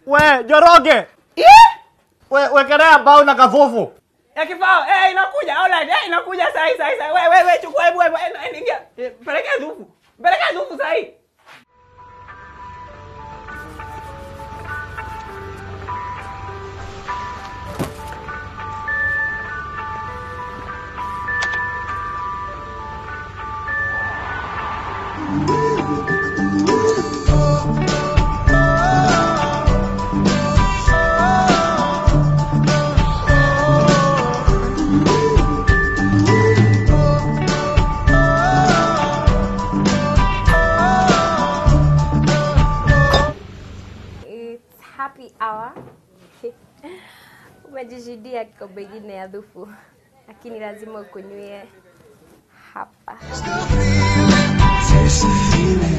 We Joroge, we wekelea mbao na kafufu. Ya kifao, eh inakuja. Alright, eh inakuja sahi sahi sahi. Wewe wewe chukua hebu hebu eh, ingia. Eh, Pelekea dhufu. Pelekea dhufu sahi. It's happy hour. Umejishidia kikombe ingine ya dhufu, lakini lazima ukunywie hapa. There's a feeling